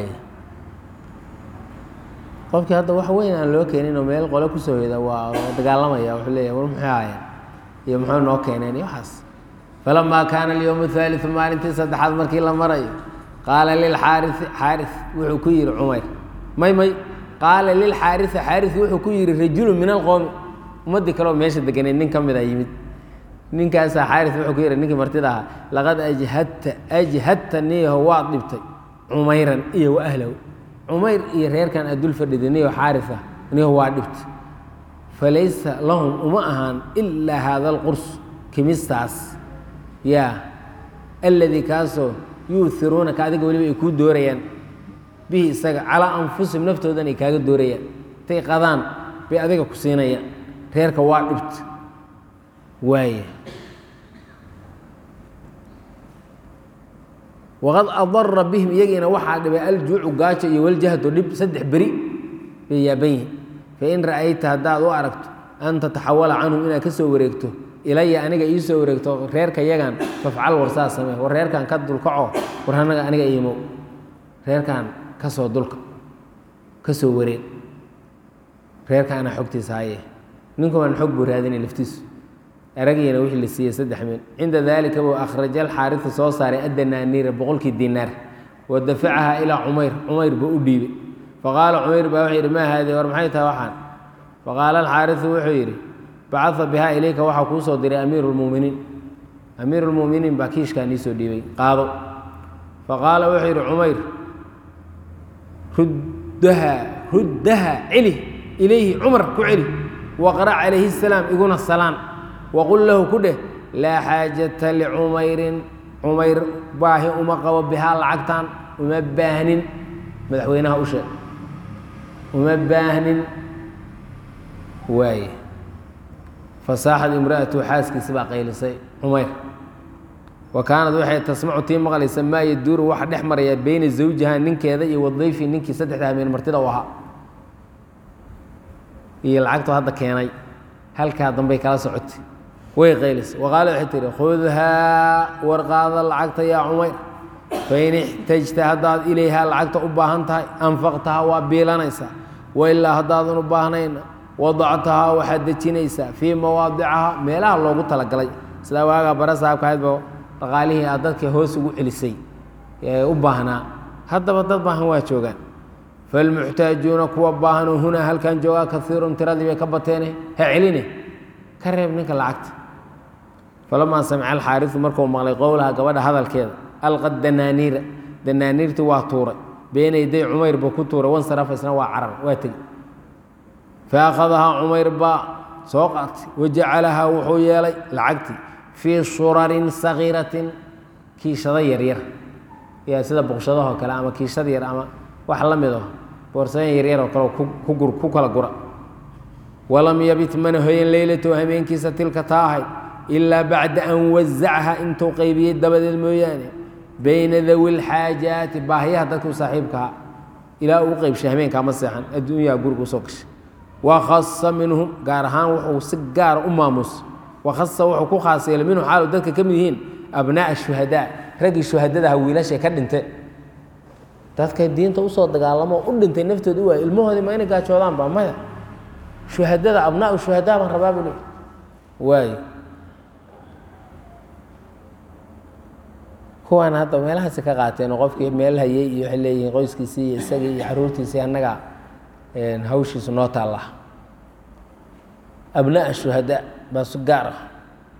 qofkii hadda wax weyn aan loo keenin oo meel qole kusoo heda waa dagaalamaya wuxuu leeyahy war muxuu ahaayeen iyo muxuu noo keeneen iyo waxaas falamaa kaana alyowm athaaliu maalintii saddexaad markii la marayo qaala lilxaarisi xaaris wuxuu ku yihi cumayr may may qaala lilxaarisi xaaris wuxuu ku yihi rajulu min alqowmi ummaddii kaleoo meesha deganeed nin ka mid a yimid ninkaasaa xaaris wuxuu ku yihi ninkii martida ahaa laqad ajhadta ajhadta niyaho waad dhibtay cumayran iyo wa ahlahu cumayr iyo reerkan adul fadhida niyo xaaris ah niyaho waa dhibtay falaysa lahum uma ahaan ilaa haada alqurs kimistaas yaa alladii kaasoo yuuhiruunaka adiga weliba ay kuu doorayaan bihi isaga calaa anfusihim naftoodan ay kaaga doorayaan intay qadaan bay adiga ku siinayaan reerka waa dhibta waaya waqad adara bihim iyagiina waxaa dhibay aljuucu gaajo iyo waljahdo dhib saddex beri bay yaaban yihin fain ra'ayta haddaad u aragto an tataxawala canhum inaad ka soo wareegto ilaya aniga ii soo wareegto reerka yagan fafcal war saa samee war reerkan ka dulkaco war anaga aniga iimow reerkan ka soo dulka ka soo wareeg reerka anaa xogtiisa haye ninkumaan xog buu raadinay laftiisu aragiina wixii la siiyey saddex min cinda daalika buu akhraja alxaarisa soo saaray addanaaniira boqolkii dinaar wa dafacaha ilaa cumayr cumayr buu u dhiibay faqaala cumayr baa wuxuu yidhi maa haadii war maxay tahay waxaan faqaala alxaarisu wuxuu yidhi bacaa bihaa ilayka waxaa kuu soo diray amiiru lmuminiin amiiru lmuminiin baa kiishkaa nii soo dhiibay qaado faqaala wuxuu yidhi cumayr ruddaha ruddaha celi ilayhi cumar ku celi waqra' calayhi salaam iguna salaan waqul lahu ku dheh laa xaajata licumayrin cumayr baahi uma qabo bihaa lacagtan uma baahnin madaxweynaha u sheeg uma baahnin waaye fasaaxad imra'atu xaaskiisi baa qaylisay cumayr wa kaanad waxay tasmacu tii maqlaysa maa yaduuru waxa dhex maraya beyna zawjiha ninkeeda iyo wadayfi ninkii saddexda habeen martida u ahaa iyo lacagtu hadda keenay halkaa dambay kala socotay way qaylisay waqaala waxay tihi khudhaa warqaada lacagta yaa cumayr fain ixtajta haddaad ilayhaa lacagta u baahan tahay anfaqtahaa waa biilanaysaa wailaa haddaadan u baahnayna wadactahaa waxaad dejinaysaa fii mawaadicaha meelaha loogu talagalay sidaa waagaa bara saabka ahaydba dhaqaalihii aad dadka hoos ugu celisay ee u baahnaa haddaba dad baahan waa joogaan falmuxtaajuuna kuwa baahanoo hunaa halkan joogaa kaiirun tiradii bay ka bateene ha celine ka reeb ninka lacagta falamaa samica alxaarisu markuu maqlay qowlaha gabadha hadalkeeda alqa danaaniira danaaniirtii waa tuuray beyna yaday cumayr buu ku tuuray wansarafa isna waa carar waa tegi faakhadahaa cumayr baa soo qaatay wajacalahaa wuxuu yeelay lacagtii fii shurarin sagiiratin kiishado yaryar ya sida boqshadahoo kale ama kiishada yar ama wax la mido boorsadan yaryar oo kale ku kala gura walam yabit mana hoyan leylatahu habeenkiisa tilka taa ahayd ilaa bacda an wazacha intuu qaybiyey dabadeed mooyaane bayna dawi lxaajaati baahiyaha dadka u saaxiibkaha ilaa uu qaybshay habeenkaa ma seexan adduunyaha guriga usoo gashay wakhasa minhum gaar ahaan wuxuu si gaara u maamus wakhasa wuxuu ku khaas yeelay minhum xaalu dadka ka mid yihiin abnaa'a shuhadaa raggii shuhadadaha wiilashay ka dhintay dadka diinta usoo dagaalamo u dhintay naftooda u waay ilmahoodii ma inay gaajoodaan ba maya shuhadada abnaau shuhadaa baan rabaa buu leey waayo kuwaan hadda meelahaasi ka qaateen oo qofkii meel hayay iyo waxay leeyihiin qoyskiisii iyo isagii iyo caruurtiisii annaga hawshiisu noo taalla abnaa shuhadaa baa su gaar ah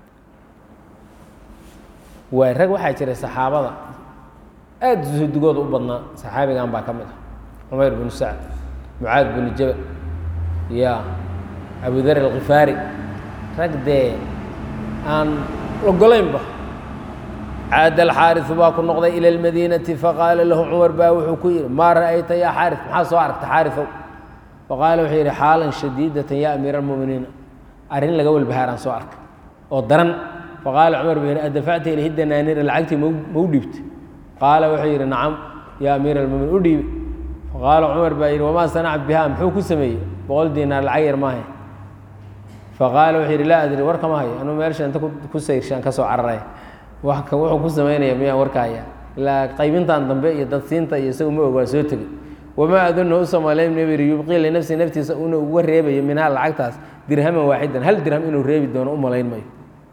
waay rag waxaa jiray saxaabada aad suhdigooda u badnaa saxaabigan baa ka mid ah cumayr binu sacd mucaad binu jabal ya abudar alkhifaari rag dee aan ogolaynba caada alxaarisu baa ku noqday ila almadiinati faqaala lahu cumar baa wuxuu ku yidhi maa ra'ayta yaa xaaris maxaa soo aragta xaarisow faqaala wuxuu yidhi xaalan shadiidatan yaa amiira almu'miniina arrin laga walbahaaraan soo arkay oo daran faqaala cumar buu yidhi adafacta ilayhi danaaniira lacagtii mau ma u dhiibtay qaala wuxuu yidhi nacam yaa amiira almuminiin u dhiibi faqaala cumar baa yidhi wamaa sanaca biha muxuu ku sameeyey boqol diinaar lacag yar maahe faqaala wuxuu yidhi laa adri war kama hayo anuu meelsha inta ku sayrshaan ka soo cararay wuxuu ku samaynaya miyaan warkaaya ilaa qaybintan dambe iyo dadsiinta iyo isagu ma og waa soo tegey wamaa adunna u samalayn nabiri yubqii linafsi naftiisa una uga reebayo minhaa lacagtaas dirhaman waaxidan hal dirham inuu reebi doono u malayn mayo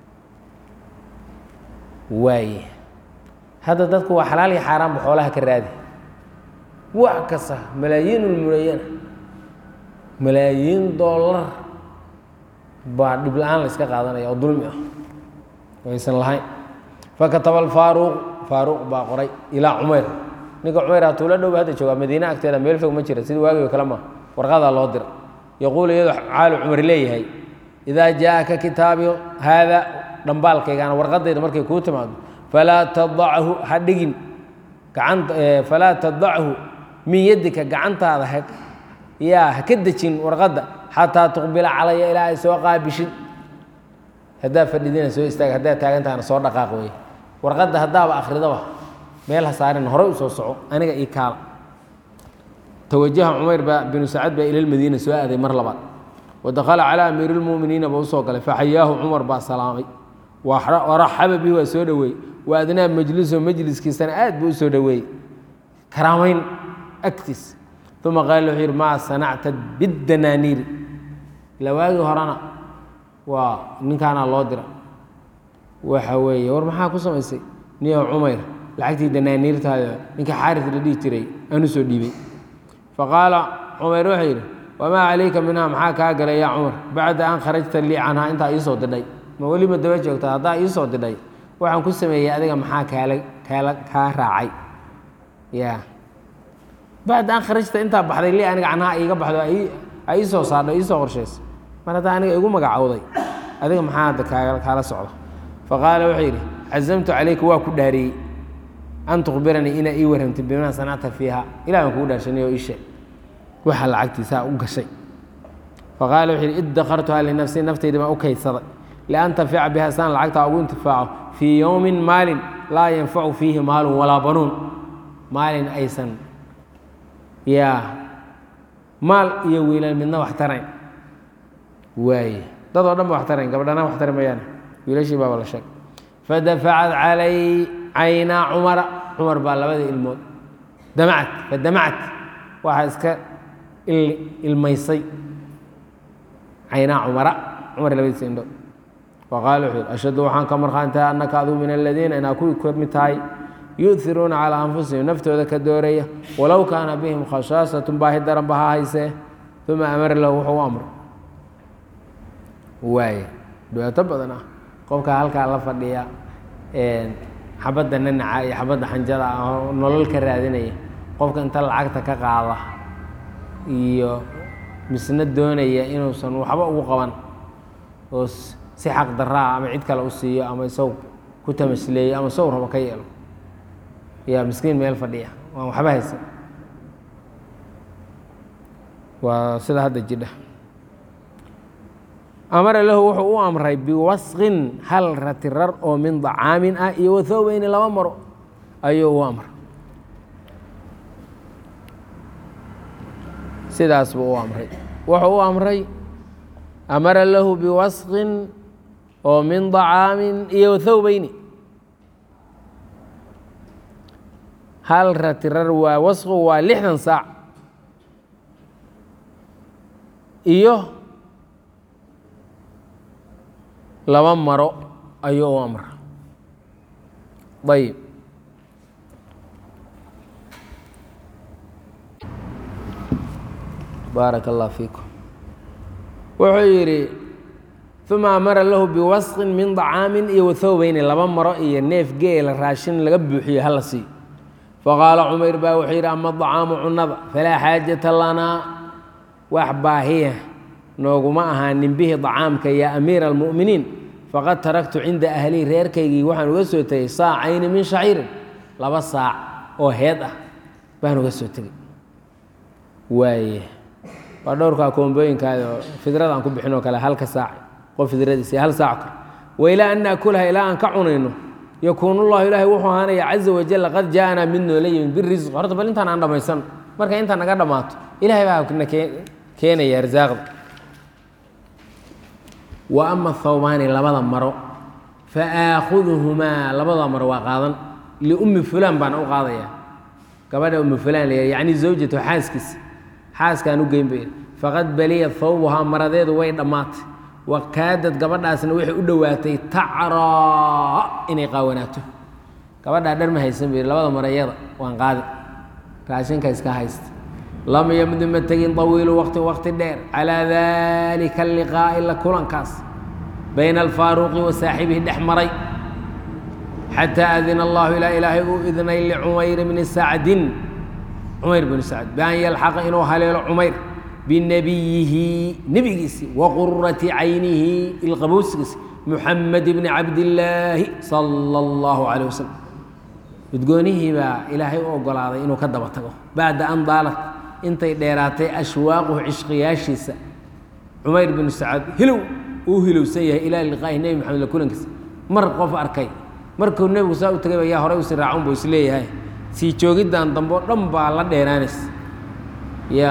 waaye hadda dadku waa xalaal iyo xaaraanba xoolaha ka raadi wax kasta malaayiinulmulayana malaayiin dollar baa dhib la-aan la iska qaadanaya oo dulmi ah aysan lahayn fakataba alfaaruuq faaruuq baa qoray ilaa cumayr ninka cumayr hatuula dhowba hadda joogaa madiine agteeda meel fog ma jira sida waagigo kale ma warqadaa loo dira yaquulu iyadoo caalu cumar leeyahay idaa jaaaka kitaabi haada dhambaalkaygaana warqadayda markay kuu timaado falaa tadachu ha dhigin gacanta falaa tadachu min yaddika gacantaada ha yaa ha ka dejin warqadda xataa tuqbila calaya ilaa ay soo qaabishid haddaa fadhidina soo istaag haddaa taagantahana soo dhaqaaq wey warqadda haddaaba akridaba meel ha saarin horey u soo soco aniga ii kaala tawajaha cumayr baa binu sacad baa ila lmadiina soo aaday mar labaad wadakhala calaa amiiri lmu'miniina ba usoo galay faxayaahu cumar baa salaamay waraxaba bihi waa soo dhoweeyey wa adnaa majliso majliskiisana aad buu u soo dhoweeyey karaamayn agtiis uma qaala wuxuu yidhi maa sanacta biddanaaniiri ilaa waagii horena waa ninkaanaa loo dira waxa weeye war maxaa ku samaysay niyo cumayr lacagtii danaaniirtaada ninka xaaris la dhihi jiray aanu soo dhiibay faqaala cumayr wuxuu yidhi wamaa calayka minhaa maxaa kaa galay yaa cumar bacda an kharajta lii canhaa intaa iisoo didhay ma weli ma daba joogta haddaa iisoo didhay waxaan ku sameeyey adiga maxaa kaala kaala kaa raacay ya bacda an kharajta intaa baxday lii aniga canhaa iiga baxdo a iisoo saadho iisoo qorshaysa mar haddaa aniga igu magacowday adiga maxaa hadda kaa kaala socda faqaala wuxuu yidhi cazamtu calayka waa ku dhaariyey an tukhbiranii inaa ii warramtay bimaa sanacta fiiha ilah baan kugu dhaarshanay oo ii sheeg waxa lacagtiisaa u gashay faqaala wuxuu yidhi iddakartuhaa linafsii naftayda baan u kaydsaday liantafica biha saan lacagtaa ugu intifaaco fii yowmin maalin laa yanfacu fiihi maalun walaa banuun maalin aysan yaa maal iyo wiilal midna wax tarayn waaye dad oo dhan ba wax tarayn gabadhana wax tari mayaane wiilashii baaba la sheegay fadafacad calay caynaa cumara cumar baa labada ilmood damacad fadamacad waxaa iska ilmaysay caynaa cumara cumar labadiisa indhood faqaala wuxuu yidhi ashhadu waxaan ka markhaantahay annaka aduu min aladiina inaa kuwii ka mid tahay yu'iruuna calaa anfusihim naftooda ka dooraya walow kaana bihim khashaasatun baahi daran ba ha haysee uma amara lahu wuxuu u amray waaye dhibaato badan ah qofka halkaa la fadhiya xabadda nanaca iyo xabadda xanjada ah oo nolol ka raadinaya qofka inta lacagta ka qaada iyo misna doonaya inuusan waxba ugu qaban oo si xaq daraa ama cid kale u siiyo ama isagu ku tamasleeyo ama isagu rabo ka yeelo yaa miskiin meel fadhiya waan waxba haysan waa sida hadda jidha amara lahu wuxuu u amray biwasqin hal ratirar oo min dacaamin ah iyo wathowbeyni laba maro ayuu u amray sidaas buu u amray wuxuu u amray amara lahu biwasqin oo min dacaamin iyo wathowbeyni hal ratirar waa wasqu waa lixdan saac iyo laba maro ayuu u amra ayib baaraka allah fiikum wuxuu yidhi uma amara lahu biwasqin min dacaamin iyo wathowbeyni laba maro iyo neef geela raashin laga buuxiyo hala siiyo faqaala cumayr baa wuxuu yidhi ama dacaamu cunada falaa xaajata lanaa wax baahiya nooguma ahaanin bihi dacaamka yaa amiira almu'miniin faqad taraktu cinda ahlii reerkaygii waxaan uga soo tegey saacayni min shaciirin laba saac oo heed ah baan uga soo tegey waaye waa dhowrkaa koombooyinkaada oo fidrada aan ku bixinoo kale halka saac qof fidradiisa hal saac kale wailaa an naakulaha ilaa aan ka cunayno yakuun ullahu ilaahay wuxuu ahaanaya caza wajal qad jaaanaa mid noola yimid birisq horta bal intaan aan dhammaysan marka intaan naga dhammaato ilahay baa na keenaya arsaaqda wa ama thawbaani labada maro fa aakhuduhumaa labada maro waa qaadan liummi fulaan baan u qaadaya gabadha ummi fulaan la yacni zawjatu xaaskiisa xaaskaan u geyn bay faqad baliya thawbuhaa maradeedu way dhammaatay wa kaadad gabadhaasna waxay u dhowaatay tacraa inay qaawanaato gabadhaa dhar ma haysan bay labada marayada waan qaadi raashinka iska haysta lam yamdi ma tegin طawiilu waqti waqti dheer calىa dalika اliqaa'i la kulankaas bayna alfaaruqi wa saaxibihi dhex maray xataa adina allahu ilaa ilaahay uu idnay licumayr bni sacdin cumayr bni sacd bian yalxaqa inuu haleelo cumayr binabiyihi nebigiisi wa qurati caynihi ilqabuusigiisi muxamed bni cabdillaahi sala اllahu calayh wasalam udgoonihii baa ilaahay u ogolaaday inuu ka daba tago bacda an daalat intay dheeraatay ashwaaquhu cishqiyaashiisa cumayr binu sacad hilow uu hilowsan yahay ilaa liqaahi nebi maxamed la kulankiisa mar qof arkay markuu nebigu saa u tagay ba yaa horay usii raacun buu isleeyahay sii joogiddan dambe o dhan baa la dheeraanaysa ya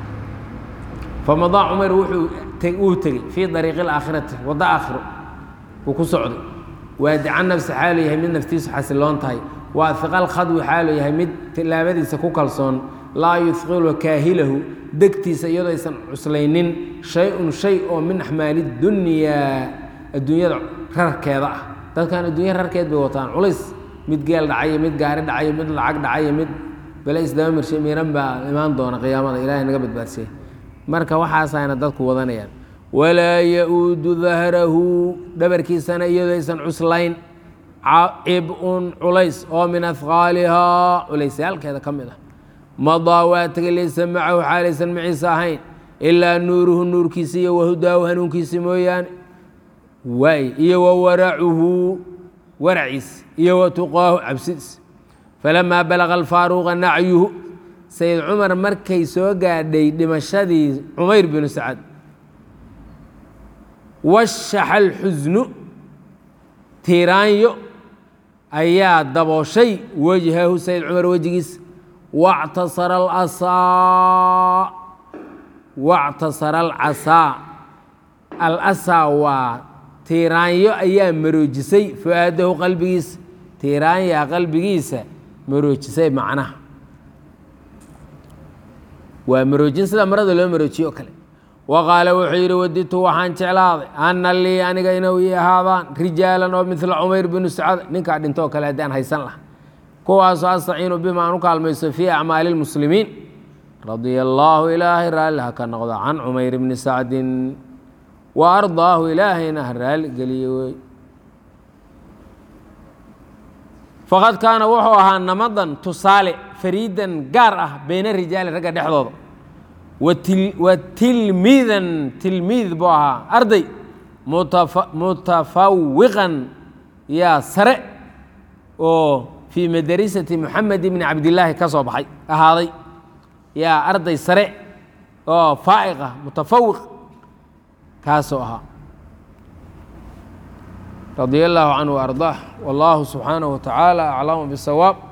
famadaa cumar wuxuu wuu tegey fii dariiqi alaakhirati waddo aakhiro wuu ku socday waadica nafsi xaalu yahay mid naftiisu xasiloon tahay waa hiqal khadwi xaalu yahay mid tilaabadiisa ku kalsoon laa yuhiqulu kaahilahu degtiisa iyadoo aysan cuslaynin shay-un shay oo min axmaali dunyaa adduunyada rarkeeda ah dadkan adduunya rarkeed bay wataan culays mid geel dhacayo mid gaari dhacayo mid lacag dhacayo mid bale isdaba mirshe miiran baa imaan doona qiyaamada ilahay naga badbaadsiye marka waxaasayna dadku wadanayaan walaa ya-uudu dahrahu dhabarkiisana iyadoo aysan cuslayn cib-un culays oo min afqaalihaa culaysyaalkeeda ka mid ah madaa waa tegay laysa macahu xaalaysan maciisa ahayn ilaa nuuruhu nuurkiisi iyo wahudaahu hanuunkiisi mooyaane waay iyo wa waracuhu waraciis iyo wa tuqaahu cabsidiis falamaa balaqa alfaaruuqa nacyuhu sayid cumar markay soo gaadhay dhimashadii cumayr binu sacad washaxa alxusnu tiiraanyo ayaa dabooshay wejhahu sayid cumar wejigiis wactasara alasaa wactasara alcasaa alasaa waa tiiraanyo ayaa maroojisay fu-aadahu qalbigiisa tiiraanyaa qalbigiisa maroojisay macnaha waa maroojin sida marada loo maroojiyo o kale wa qaala wuxuu yidhi waditu waxaan jeclaaday ana lii aniga inuu ii ahaadaan rijaalan oo midla cumayr binu sacad ninkaa dhintoo kale haddaan haysan laha kuwaasoo astaciinu bima aan u kaalmayso fii acmaali lmuslimiin radia allaahu ilaahay raalli ha ka noqdo can cumayr bni sacdin wa ardaahu ilaahayna ha raali geliye wey faqad kaana wuxuu ahaa namadan tusaale fariidan gaar ah beyna rijaali ragga dhexdooda wa tilmiidan tilmiid buu ahaa arday mutafawiqan yaa sare oo fii madarisati moxamed bni cabdillaahi ka soo baxay ahaaday yaa arday sare oo faa'iq ah mutafawiq kaasoo ahaa radia allaahu canhu ardaah wallahu subxaanahu wa tacaala aclamu bisawaab